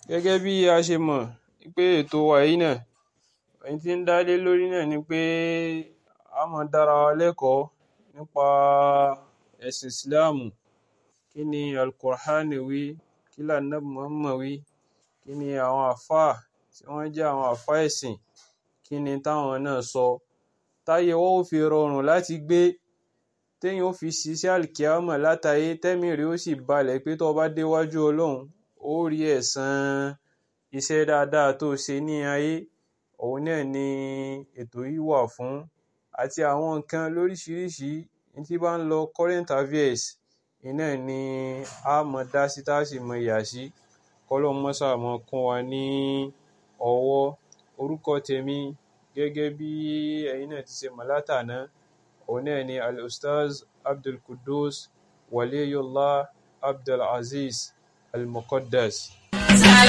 Gẹ́gẹ́ bí a ṣe mọ̀ pé ètò wa yìí náà, ohun tí ń dá lé lórí náà ni pé a máa dára wa lẹ́kọ̀ọ́ nípa ẹ̀sìn Ìsìláàmù. Kí ni Al-Qur'ani wí? Kí ni Ànábì Muhammad wí? Kí ni àwọn àlfáà tí wọ́n jẹ́ àwọn àlfáà ẹ̀sìn, kí ni táwọn náà sọ? Táyé wa ó fi rọrùn láti gbé, téèyàn ó fi ṣiṣẹ́ àlìkìyámọ̀ látayé, tẹ́mìí rẹ̀ ó sì balẹ̀ pé tó bá déwájú Ọlọ́run, ó rí ẹ̀san iṣẹ́ dáadáa tó ṣe ní ayé. Òun náà ni ètò yìí wà fún. Àti àwọn nǹkan lóríṣiríṣi tí bá ń lọ current affairs, iná ni a mọ̀ dá sí tá sì mọ̀ yà sí. Kọ́lọ́hun máa ṣáà máa kún wa ní ọwọ́. Orúkọ tèmi gẹ́gẹ́ bí ẹ̀yin náà ti ṣe mọ̀ látàná, òun náà ni Al-Ustaz Abdulqudus Waliyullah Abdulazeez Al-Muqaddas.